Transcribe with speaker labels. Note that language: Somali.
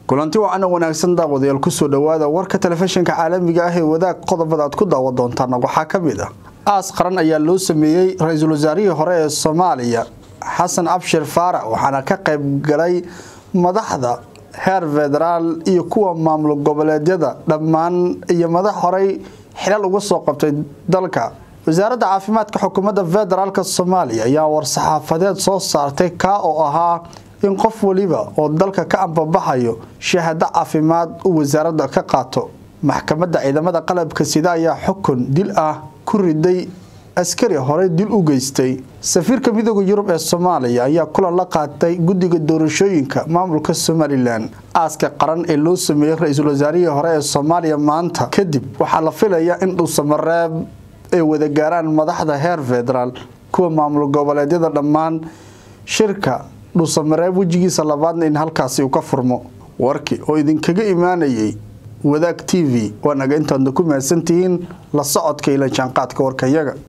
Speaker 1: kulanti wacan oo wanaagsan daawadayaal kusoo dhowaada warka telefishinka caalamiga ah ee wadaag qodobada aad ku daawan doontaan waxaa ka mid ah aas qaran ayaa loo sameeyey ra-iisul wasaarihii hore ee soomaaliya xasan abshir faarac waxaana ka qayb galay madaxda heer federaal iyo kuwa maamul goboleedyada dhammaan iyo madax horey xilal uga soo qabtay dalka wasaaradda caafimaadka xukuumadda federaalk soomaaliya ayaa war-saxaafadeed soo saartay kaa oo ahaa in qof waliba oo dalka ka ambabaxayo shahaado caafimaad uu wasaaradda ka qaato maxkamadda ciidamada qalabka sida ayaa xukun dil ah ku riday askari horey dil u geystay safiirka midooda yurub ee soomaaliya ayaa kulan la qaatay guddiga doorashooyinka maamulka somalilan aaska qaran ee loo sameeyey ra-iisul wasaarihii hore ee soomaaliya maanta kadib waxaa la filayaa in dhuusamareeb ay wada gaaraan madaxda heer federaal kuwa maamul goboleedyada dhammaan shirka dhuusamareeb wejigiisa labaadna in halkaasi uu ka furmo warkii oo idinkaga imaanayay wadaag t v waa naga intaadna ku mahadsantihiin la socodka ila jaanqaadka warkayaga